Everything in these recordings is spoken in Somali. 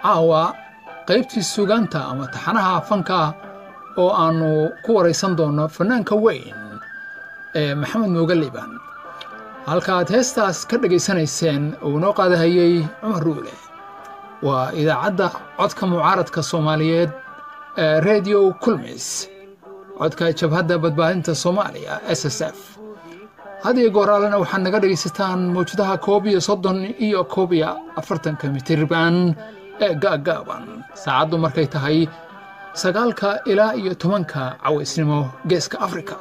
caawa qaybtii sugaanta ama taxanaha fanka oo aannu ku waraysan doonno fannaanka weyn ee maxamed mooge liibaan halkaaad heestaas ka dhegaysanayseen uu inoo qaadahayey cumar ruule waa idaacadda codka mucaaradka soomaaliyeed ee rediyo kulmis codka jabhadda badbaadinta soomaaliya s s f had iyo gooraalena waxaad naga dhegaysataan mawjadaha koob iyo soddon iyo koob iyo afartanka mitirban ee gaagaaban saacaddu markay tahay sagaalka ilaa iyo tobanka cawaysnimo geeska afrika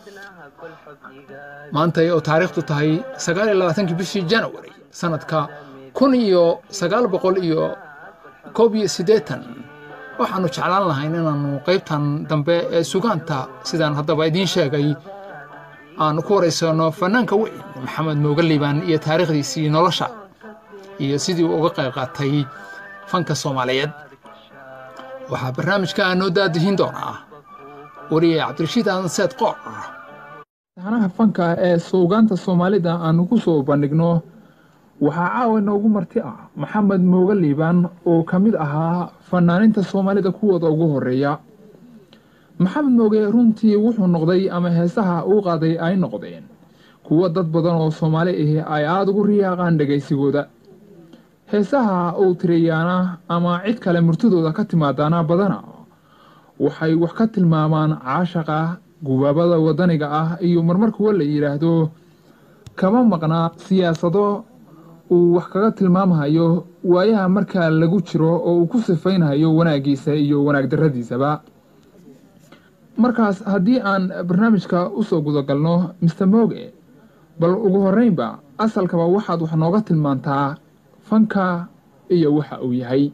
maantay oo taariikhdu tahay sagaal iyo labaatankii bishii janawari sannadka kun iyo sagaal boqol iyo koob iyo siddeetan waxaannu jeclaan lahayn inaannu qaybtan dambe ee sugaanta sidaan haddaba idiin sheegay aannu ku waraysanno fannaanka weyn maxamed mooge liibaan iyo taariikhdiisii nolosha iyo sidii uu uga qayb qaatay fanka soomaaliyeed waxaa barnaamijka noo daadihin doonaa wariye cabdirashiid aadan seed qoor taxanaha fanka ee suugaanta soomaalida aannu ku soo bandhigno waxaa caawa inoogu marti ah maxamed mooge liibaan oo ka mid ahaa fannaaninta soomaalida kuwooda ugu horreeya maxamed mooge runtii wuxuu noqday ama heesaha uu qaaday ay noqdeen kuwo dad badan oo soomaali ahi ay aada ugu riyaaqaan dhegaysigooda heesaha uu tiriyaana ama cid kale murtidooda ka timaadaana badana waxay wax ka tilmaamaan caashaqa gubaabada waddaniga ah iyo marmar kuwa la yidhaahdo kama maqnaa siyaasado uu wax kaga tilmaamhayo waayaha markaa lagu jiro oo uu ku sifaynhayo wanaaggiisa iyo wanaag darradiisaba markaas haddii aan barnaamijka u soo gudagalno mister mooge bal ugu horreynba asalkaba waxaad wax nooga tilmaantaa fanka iyo waxa uu yahay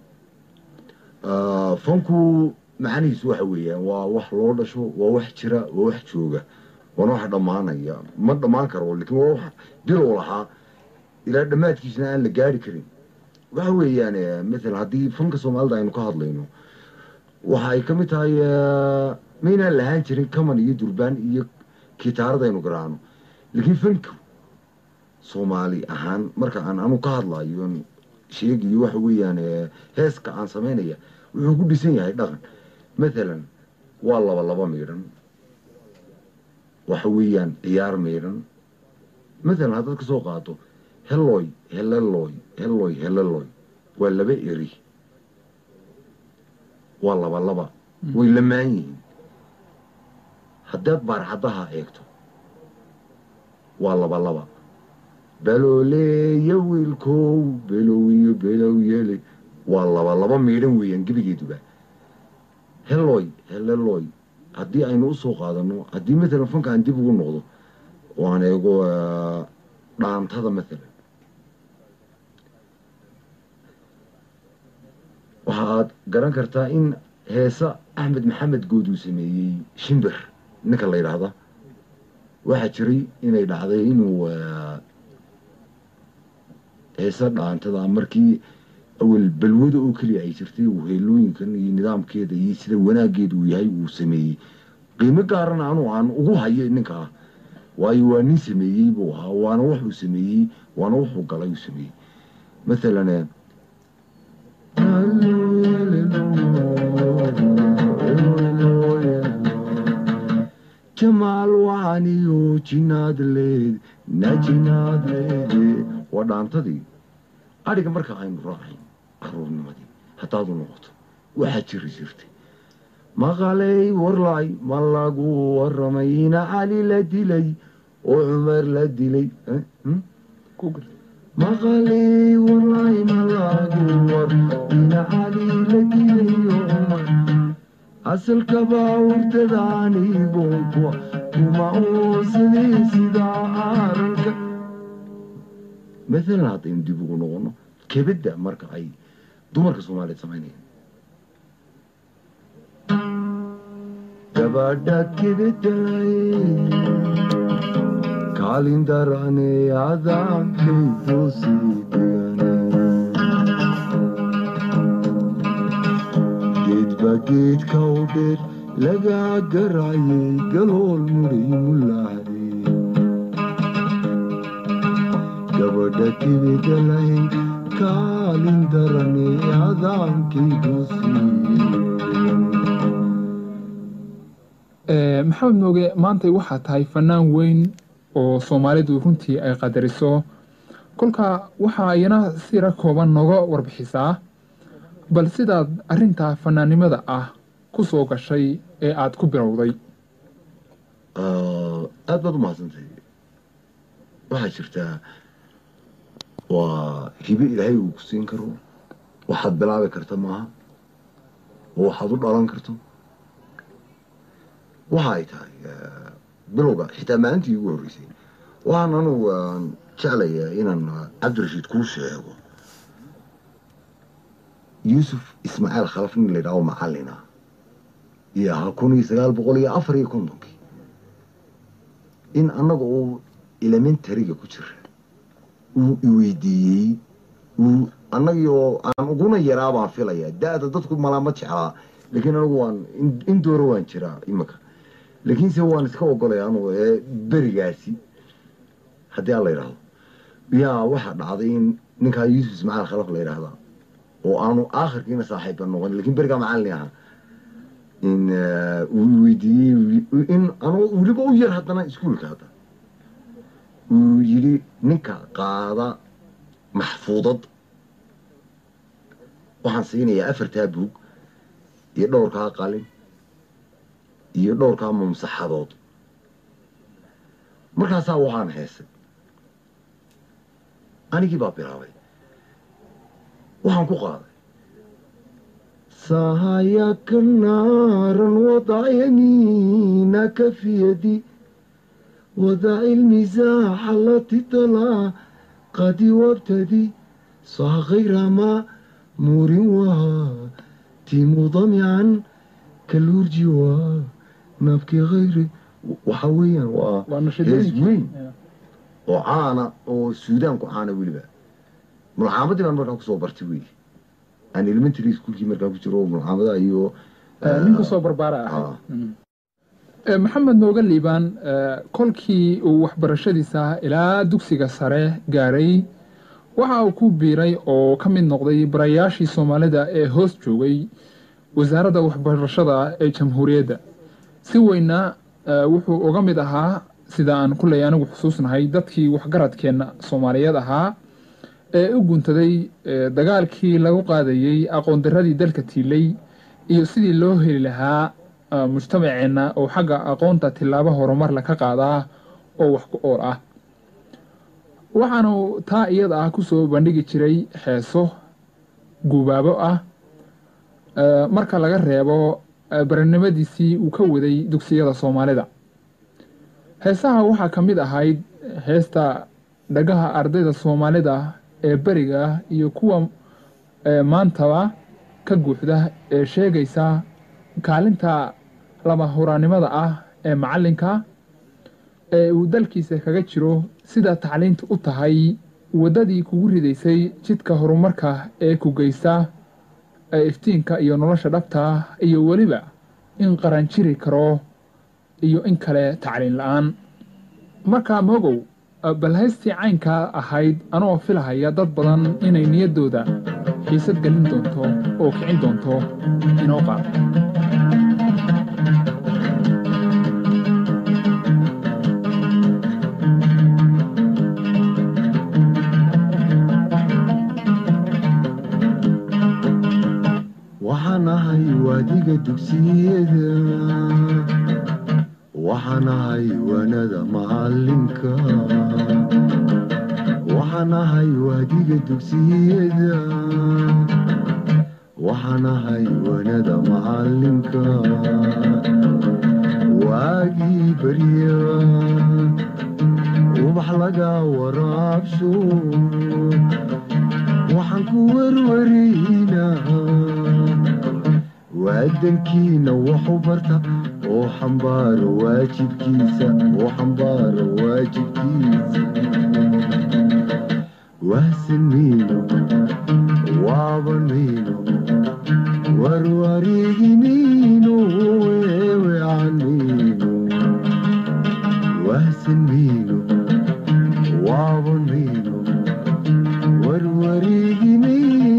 fanku macanihiisu waxa weeyaan waa wax loo dhasho waa wax jira waa wax jooga waana wax dhammaanaya ma dhammaan karo lakiin waa wax bilow lahaa ilaa dhammaadkiisna aan la gaari karin waxa weeyaan maalan haddii fanka soomaalida aynu ka hadlayno waxa ay ka mid tahay maynaan lahaan jirin kaman iyo durbaan iyo kitaarada aynu garaacno laakiin fanku soomaali ahaan marka aan anu ka hadlayo sheegayo waxa weeyaan heeska aan samaynaya wuxuu ku dhisan yahay dhaqan maalan waa laba laba miidhan waxa weeyaan ciyaar miidhan maalan haddaad ka soo qaato heloy heleloy heloy heleloy waa laba eri waa laba laba way lamaan yihiin haddaad baarxaddaha eegto waa laba laba balooleeya wiilkow below iyo below yeelay waa laba laba miidhan weeyaan gebigeeduba heloy heleloy haddii aynu u soo qaadanno haddii maalan fanka aan dib ugu noqdo oo aan eego dhaantada maalan waxa aad garan kartaa in heesa axmed maxamed good uu sameeyey shimbir ninka la yidhaahda waxaa jiray inay dhacday inuu heesa dhaantada markii awel balwada oo keliya ay jirtay uu heelooyinkan iyo nidaamkeeda iyo sida wanaaggeeda uu yahay uu sameeyey qiimo gaarana anu aan ugu hayo ninka ah waayo waa nin sameeyey buu ahaa waana wuxuu sameeyey waana wuxuu galay uu sameeyey maalan jamaal waaniyo jinaadleed na jinaadleede waa dhaantadii adhiga marka aynu raacayn caruurnimadii haddaadu noqoto waxaa jiri jirtay maqalay warlay ma lagu waramay ina cali la dilay oo cumar la dilay maqalay warlay ma lagu war ina cali la dilay oo cumar asalkaba hurdadaanigonkua kuma uusadii sidaa ararka maalan haddaynu dib ugu noqono kebedda marka ay dumarka soomaaliyeed samaynayaan gabadha kebeday kaalin darane adankaydu sii dhigane geedba geedka u dheer lagaa garayay galool muray mulaade gabadha kebeda lahayd kaa maalin darani adaankaygu Ee, maxamed mooge maanta waxaa tahay fanaan weyn oo soomaalidu runtii ay qadariso kolka waxaa iyana sira kooban nooga warbixisaa bal sidaad arrinta fanaannimada ah ku soo gashay ee aad ku bilowday aad baad u mahadsantahay waxaa jirtaa waa hibe ilaahay uu ku siin karo waxaad bilaabi karta maaha oo waxaad u dhalan karto waxa ay tahay eh, bilowga xitaa maalintii ugu horreysay waxaan anugu aan jeclayaa inaan cabdirashiid kuu sheego yuusuf ismaaciil khalaf nin la yidhaaho macallina iyo ahaa kun iyo sagaal boqol iyo afar iyo kontonkii in annaga uu elementariga ku jira uu iweydiiyey uu annagii oo aan uguna yaraa baan filayaa da-da dadku malaama jeclaa laakiin anigu waan in- in dooro waan jiraa imika laakiinse waan iska ogolaya anugu ee berigaasi haddii aan la yidhaahdo yaa waxaa dhacday in ninkaa yuusuf ismaaciil khalaf la yidhaahdaa oo aanu aakhirkiina saaxiibba noqon laakiin berigaa macallin ahaa in eh, uu weydiiyey in anuu weliba u yar haddana iskuulka hadda uu yidhi ninka qaada maxfuudad waxaan siinayaa afartaa buug iyo dhowrkaa qalin iyo dhowrkaa mumsaxadood markaasaa waxaan heesay anigii baa bilaabay waxaan ku qaaday سهاياك نارا وضع يمينك في يدي وضع المزاح التي طلع قد وابتدي صح غير ما مور وهاتم ضمعا كالورج ونبكي غيري وحويا و waa hees weyn oo caana oo suudaanku caana weliba mulxaamadii baan markaa kusoo bartay wey aan elementary schoolkii markaa ku jiro mulxaamadaha iyo nin kusoo barbaara ah ah, Ee, maxamed nooga liibaan ee, kolkii uu waxbarashadiisa ilaa dugsiga sare gaaray waxa uu ku biiray oo ka mid noqday barayaashii soomaalida ee hoos joogay wasaaradda waxbarashada ee jamhuuriyadda si weyna ee, wuxuu uga mid ahaa sida aan kuley anigu xusuusnahay dadkii waxgaradkeenna soomaaliyeed ahaa ee u guntaday ee, dagaalkii lagu qaadayey aqoon-daradii dalka tiilay iyo sidii loo heli lahaa ah, mujtamaceenna oo xagga aqoonta tillaabo horumar la ka qaadaa oo wax ku ool ah waxaanu taa iyada ah ku soo bandhigi jiray heeso gubaabo ah eh, marka laga reebo eh, baranimadiisii uu ka waday dugsiyada soomaalida heesaha waxaa ka mid ahayd heesta dhagaha ardayda soomaalida ee beriga iyo kuwa eh, maantaba ka guuxda ee sheegaysa kaalinta lama huraannimada ah ee macallinka ee uu dalkiisa kaga jiro sida tacliintu u tahay waddadii kugu ridaysay jidka horumarka ee ku geysta ee iftiinka iyo nolosha dhabta iyo weliba in qaran jiri karo iyo in kale tacliin la-aan markaa moogow bal haystii caynkaa ahayd anoo filahaya dad badan inay niyaddooda xiisad gelin doonto oo kicin doonto inoo qaado waxaan ahay waadiga dugsiyada waxaan ahay waanada macalinka waxaan ahay waadiga dugsiyada waxaan ahay waanada macalinka waagii barya ubax laga waraabsho waxaan ku werwaraynaa waadankiina waxu barta oo xambaaro waajibkiisa oo xambaaro waajibkiisa wahsan mayno waaban mayno warwareegi mayno weeweecan mayno wahsan mayno waaban mayno warwareegi mayno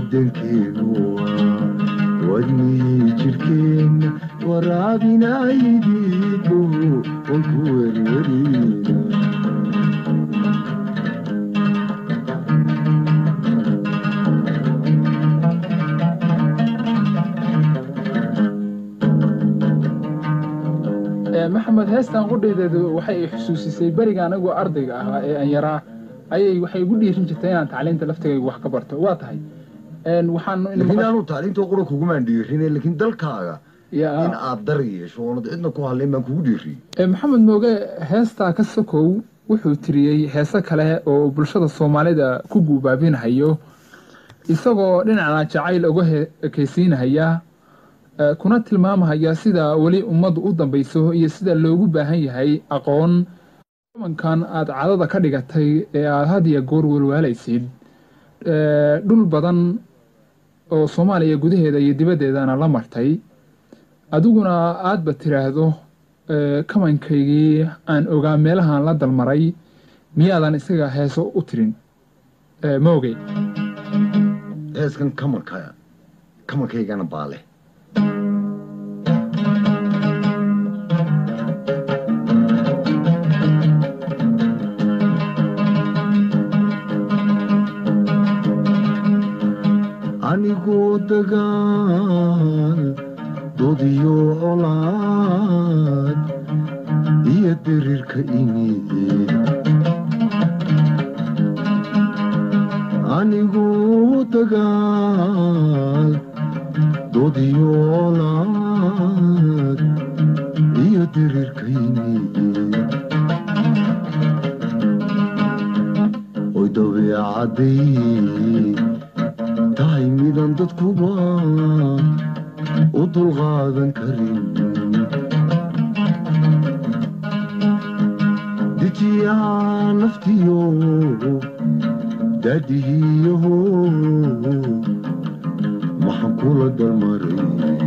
wadankeenu wadnihii jidhkeenna waraabinaydiidu waan ku werwerina maxamed heestan qudhaydeedu waxay i xusuusisay beriga anagoo ardayga ahaa ee aan yaraa ayay waxay igu dhiirin jirtay inaan tacliinta laftigayga wax ka barto waa tahay waxaan laakiin aanu tacliinta qura kugumaan dhiirine laakiin dalkaaga Ya. in aad dar yeesho oonad cidna ku hadlayn baan kugu dhiiriyey Ee, maxamed mooge heestaa ka sokow wuxuu tiriyey heese kale oo bulshada soomaalida ku guubaabinhayo isagoo dhinacna jacayl uga he- ekaysiinahaya ee, kuna tilmaamahaya sida weli ummaddu u dambayso iyo sida loogu baahan yahay aqoon kumankan aad cadada ka dhigatay ee aad had iyo goor walwaalaysid ee, dhul badan oo soomaaliya gudaheeda iyo dibaddeedana la martay adiguna aadba tiraahdo ee, kamankaygii aan ogaa meelahaan la dalmaray miyaadan isaga heeso u tirin ee, moogey heeskan kamanka kamankaygana baa leh anigoo dagaal dodiyo colaad iyo diriirka imid anigoo dagaal dodiyo colaad iyo diriirka imid oy dabeecadday tahay midan dadkuba u dulqaadan karin dejiyaa naftiyo daadihiyaho maxaan kula dalmaray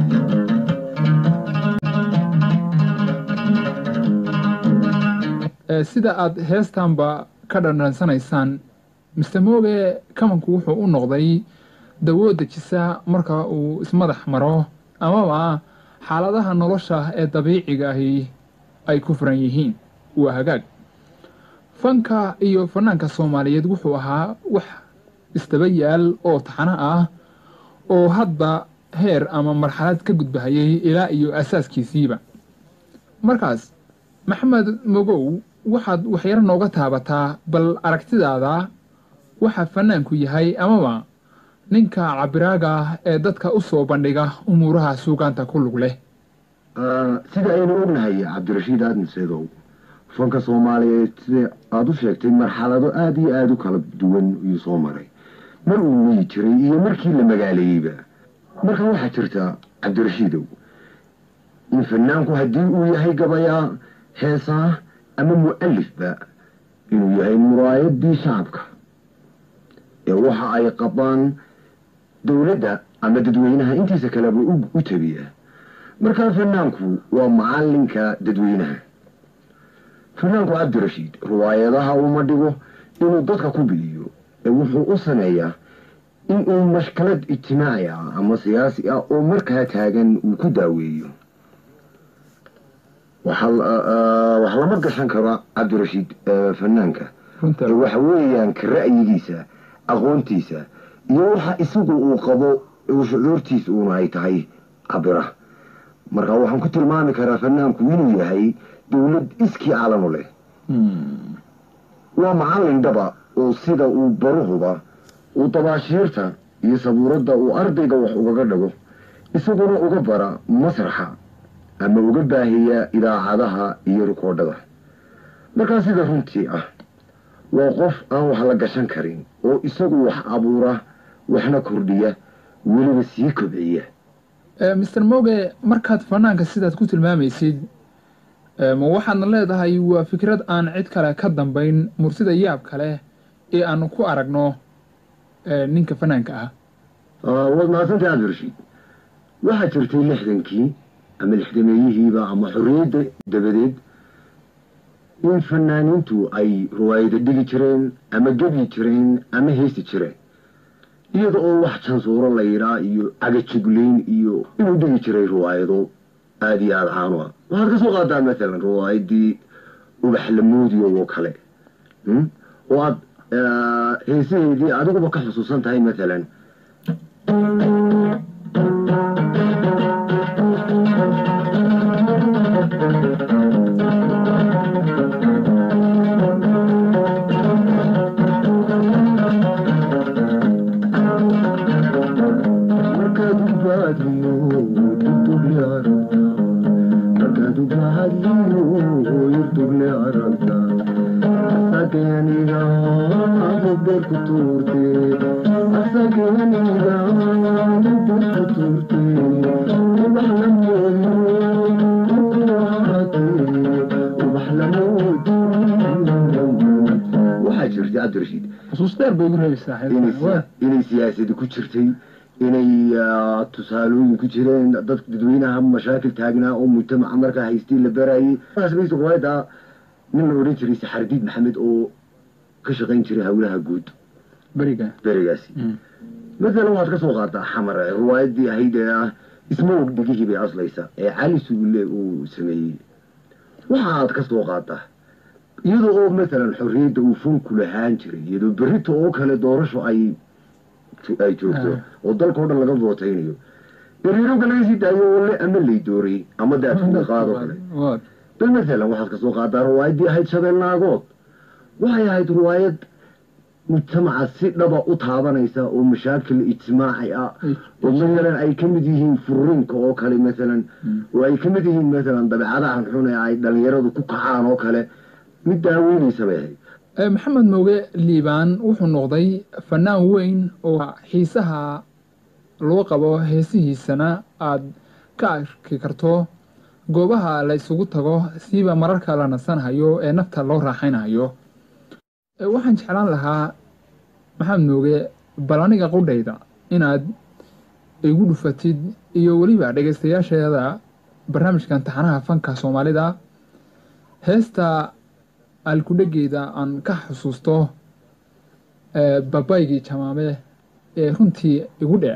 Ee, sida aad heestanba ka dhandhansanaysaan mr mooge kamanku wuxuu u noqday dawo dejisa marka uu ismadax maro amaba xaaladaha nolosha ee dabiiciga ahi ay ku furan yihiin waa hagaag fanka iyo fanaanka soomaaliyeed wuxuu ahaa wax isdaba yaal oo taxano ah oo hadba heer ama marxalad ka gudbahayay ilaa iyo asaaskiisiiba markaas maxamed mogow waxaad waxyaro nooga taabataa bal aragtidaada waxa fanaanku yahay amaba ninka cabiraaga ah ee dadka u soo bandhiga umuuraha suugaanta ku lug leh sida aynu ognahay cabdirashiid aadan seedow fanka soomaaliyeed sida aada u sheegtay marxalado aada iyo aada u kala duwan iyuu soo maray mar uu weyi jiray iyo markii la magaaleeyeyba marka waxaa jirta cabdirashiidow in fanaanku haddii uu yahay gabayaa heesaa ama mu'alifba inuu yahay muraayadii shacabka ee waxa ay qabaan dowladda ama dadweynaha intiisa kaleba u- u tabiya markaa fanaanku waa macalinka dadweynaha fanaanku cabdirashiid riwaayadaha uma dhigo inuu dadka ku bidiyo ee wuxuu u sameeyaa inuu mashkalad ijtimaaci ah ama siyaasi ah oo markaa taagan uu ku daaweeyo waxaa la- ah, wax lama gashan karo cabdirashiid eh, fanaanka runta ee waxa weeyaan ka ra'yigiisa aqoontiisa iyo waxa isagu uu qabo uu shucuurtiisa uuna ay tahay cabira marka waxaan ku tilmaami karaa fanaanku inuu yahay dowlad iskii caalamo leh Hmm. waa macallin dhaba oo sida uu baruhuba uu dabaashiirta iyo sabuuradda uu ardayga wax ugaga dhago isaguna uga bara masraxa ama uga baahiya idaacadaha iyo rikoodhada markaa sida runtii ah waa qof aan wax la gashan karin oo isagu wax abuura waxna kordhiya weliba sii kobciya Eh, mr moge markaad fanaanka sidaad ku tilmaamaysid eh, ma waxaadna leedahay waa fikrad aan cid kale ka dambayn mursida yaab kale ee aanu ku aragno eh, ninka fanaanka ah Ah, waad mahadsantahay cabdirashiid waxaa jirtay lixdankii ama lixdameeyihiiba ama xorriyadda dabadeed in fanaaniintu ay riwaayada dhigi jireen ama gebyi jireen ama heesi jireen iyada oo wax jansuuro la yidhaa iyo cagajugleyn iyo inuu dhigi jiray riwaayado aada iyo aada caano ah waxaad ka soo qaadaa maalan riwaayadii ubax lamoodiyo oo kale hmm? oo aad eh, heesaheedii adiguba ka xusuusan tahay maalan markaad u baadliyo irdugle aragta markaad u baadliyo irdugle aragta asageniga mugbeer ku tuurte asageniga mugbeer ku tuurte ubax lamoodi ubax lamoodi waxaa jirtay cabdirashiid xusuus dheer bay igu reebaysaa inay xeelka. siya- inay siyaasadi ku jirtay inay ah, tusaalooyin ku jireen dad dadweynaha mashaakil taagnaa oo mujtamaca markaa haystay la barayay markaasbaysa riwaayadda nin la odhan jiray saxardiid maxamed oo ka shaqayn jiray howlaha guud beriga berigaasi Mm. maalan waxaad ka soo qaadaa xamar ee riwaayadii ahayd ee ah ismoog dhigihii bay aslaysa ee cali sugulle uu sameeyey waxaad ka soo qaadaa iyadoo oo maalan xorriyadda uu funku lahaan jiray iyadoo berrito oo kale doorasho ay ay joogto Ah. oo dalkao dhan laga vootaynayo beriirowga laga sii daayo oo le ama lay doorayy ama daadkuda qaadoo kale Waa. bal maalan waxaad ka soo qaadaa riwaayaddii ahayd shabeel naagood waxay ahayd riwaayad mujtamaca si dhaba u taabanaysa oo mashaakil ijtimaaci ah oo maalan ay ka mid yihiin furiinka oo kale maalan oo ay ka mid yihiin maalan dabeecadaha xun ee ay dhalinyaradu ku kacaan oo kale mid daaweynaysa bay ahayd Eh, maxamed mooge liibaan wuxuu noqday fanaan weyn oo xiisaha loo qabo heesihiisana aad ka arki karto goobaha la isugu tago siiba mararka la nasanhayo ee nafta loo raaxaynayo Eh, waxaan jeclaan lahaa maxamed mooge bal aniga qudhayda inaad igu dhufatid iyo weliba dhegaystayaasheeda barnaamijkan taxanaha fanka soomaalida heesta alkudhegeeda aan ka xusuusto ee babaygii jamaame ee runtii igu dheer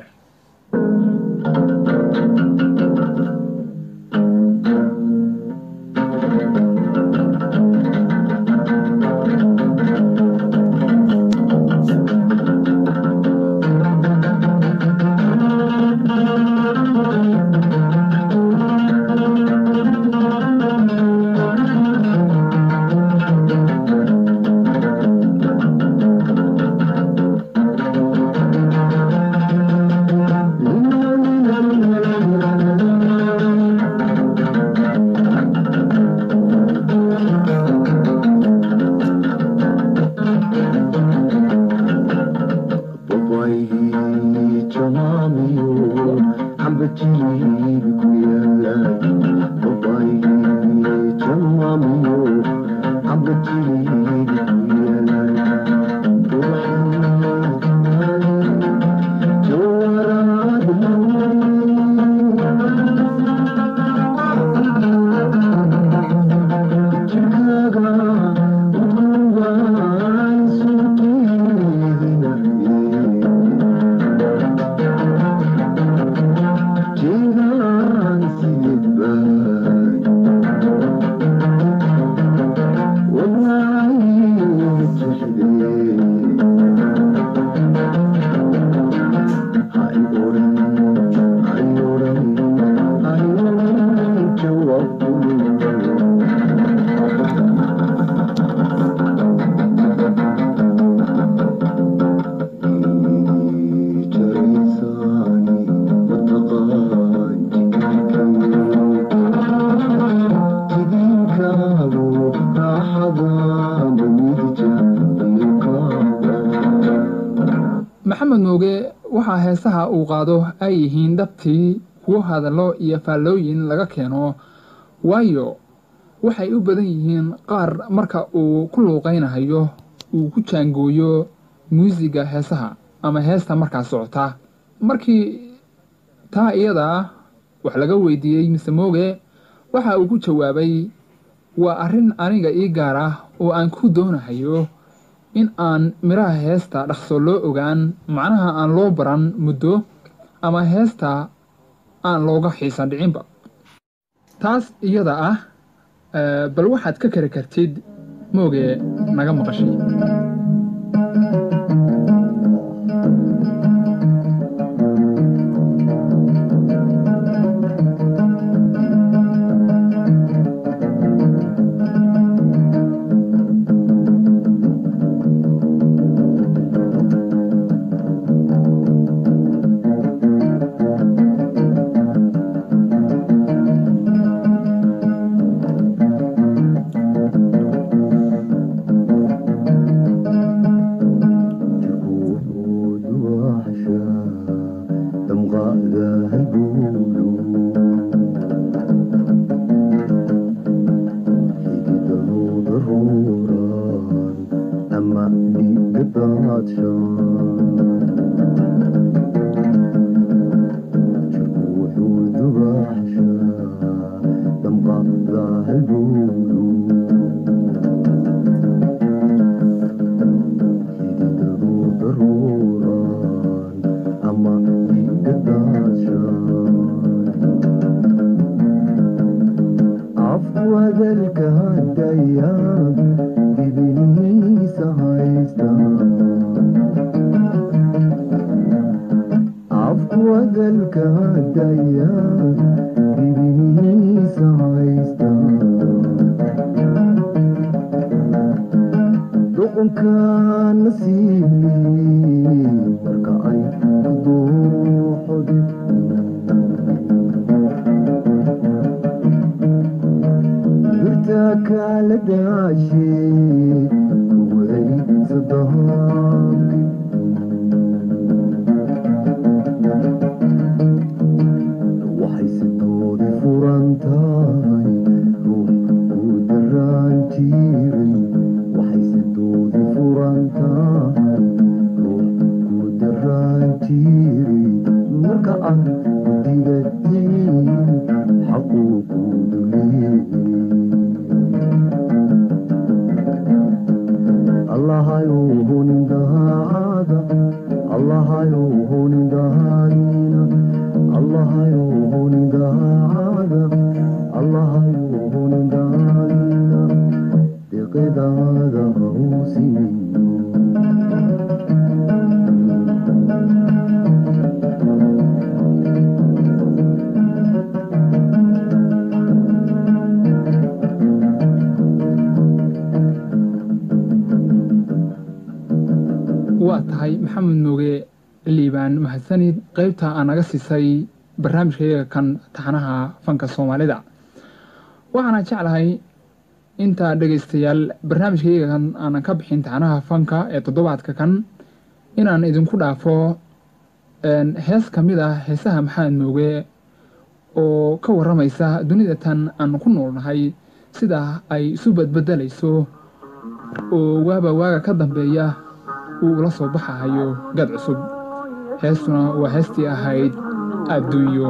babaygii jamaamiyo xambajiliibi ku yaalay babaygii jamaamiyo xambajiliibi ku yaalay maxamed mooge waxaa heesaha uu qaado ay yihiin dhabtii kuwo hadallo iyo faallooyin laga keeno waayo waxay u badan yihiin qaar marka uu ku luuqaynahayo uu ku jaangooyo muusiga heesaha ama heesta markaa socota markii taa iyada wax laga weydiiyey mise mooge waxa uu ku jawaabay waa arrin aniga ii gaar ah oo aan ku doonahayo in aan midhaha heesta dhaqso loo ogaan macnaha aan loo baran muddo ama heesta aan looga xiisan dhicinba taas iyada ah eh, bal waxaad ka kari kartid mooge naga maqashay تكون وحشة تبغى ذا البولو حديده ضرورا أما بقطعة تكون وحشة تبغى ذا البولو حديده ضرورا أما بقطعة عفو ذلك الديان ببني سهيستا عفو ذلك الديان ببني سهيستا duqunka nasiibni marka ay duuxodi birta kala daashe kuway sadahanki waxay sidoodi furan tahay ruux ku daraan jiray waxay sidoodi furan tahay ruux ku daraan jiray marka aan digatiin xaquu ku duleeyey allahayow hunin dahaada allahayow hunin dahaadina allahayow hunin dahaada allahayow hunin dahaadina deqedaada hausiyo waa tahay maxamed nuuge liibaan mahadsanid qaybta aa naga siisay barnaamijkayaga kan taxanaha fanka soomaalida waxaana jeclahay inta dhegaystayaal barnaamijkayaga kan aanan ka bixin taxanaha fanka ee toddobaadka kan inaan idinku dhaafo een, hees ka mid ah heesaha maxamed nuuge oo ka warramaysa dunida tan aan ku noolnahay sida ay isu badbedelayso oo waaba waaga ka dambeeya uu ula soo baxahayo gad cusub heestuna waa heestii ahayd adduunyo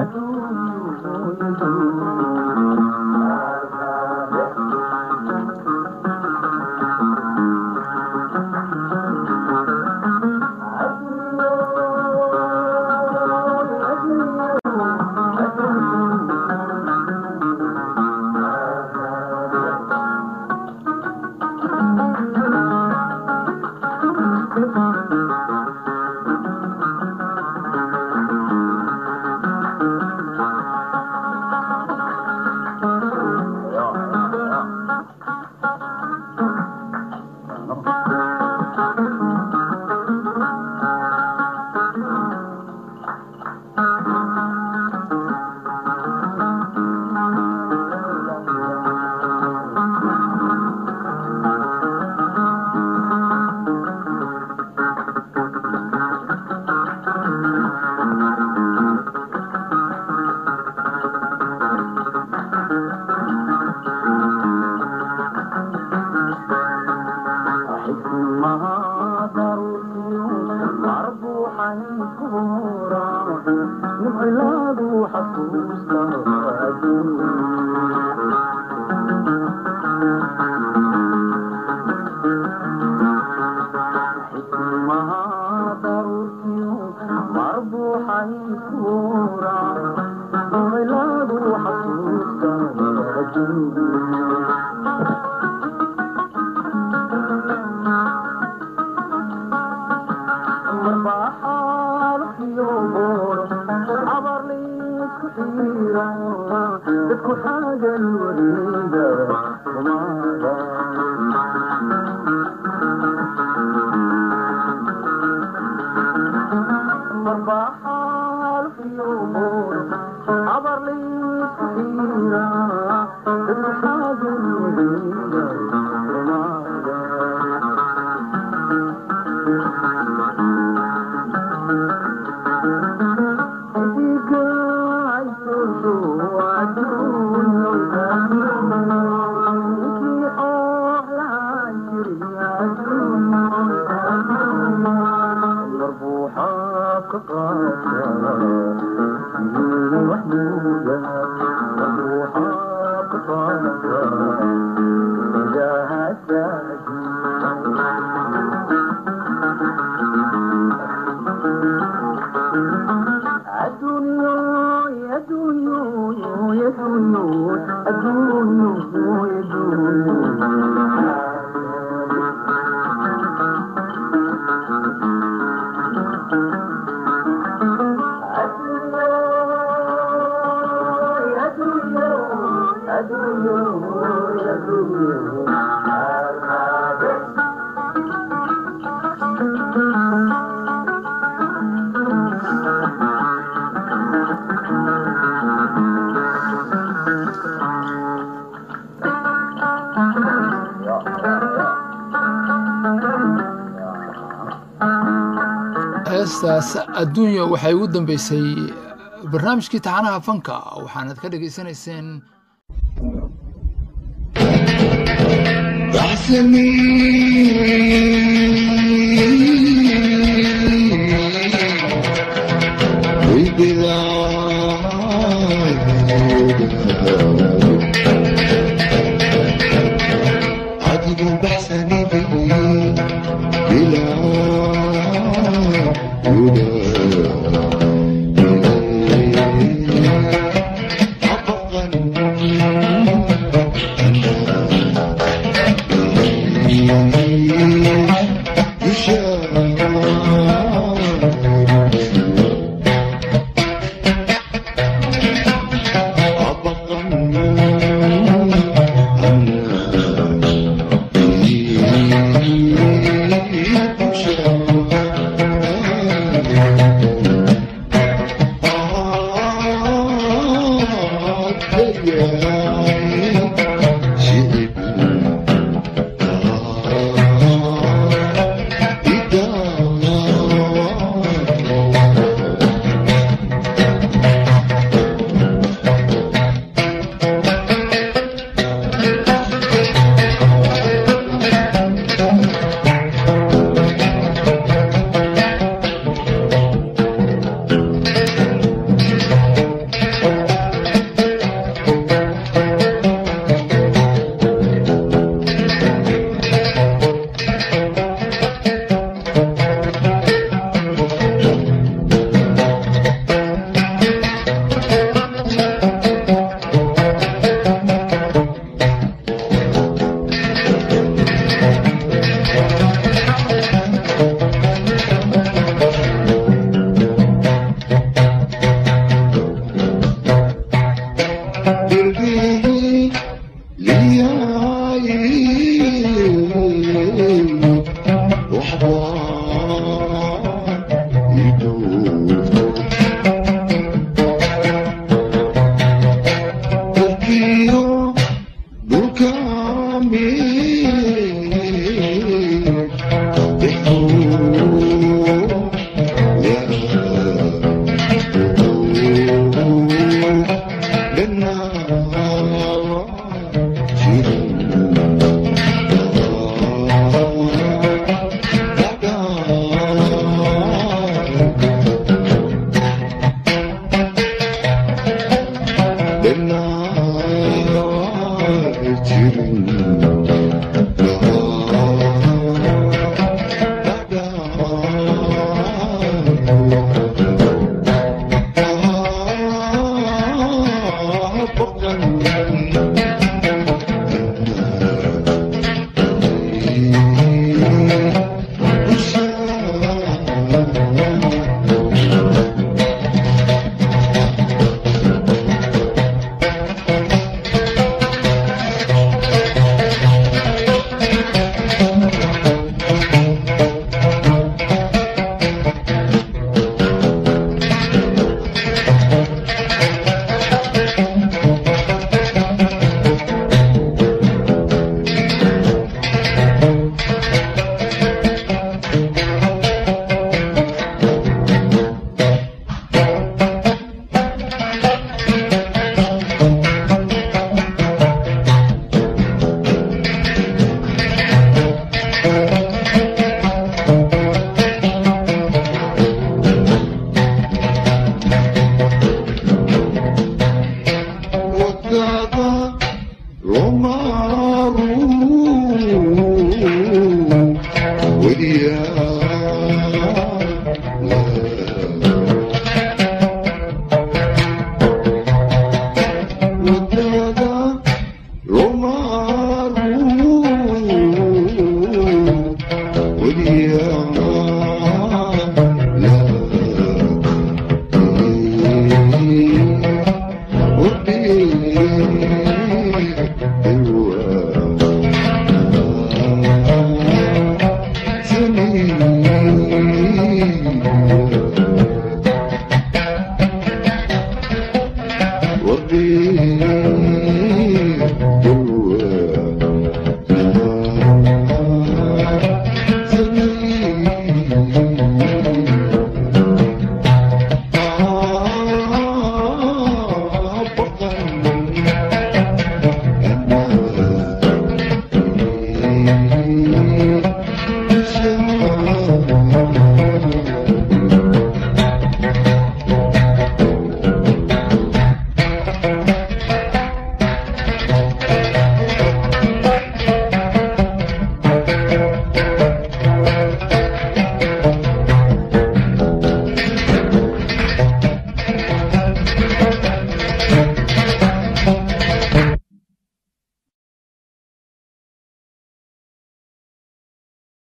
heestaas adduunya waxay ugu dambeysay barnaamijkii taxanaha fanka waxaanad ka dhegaysanayseen Yeah.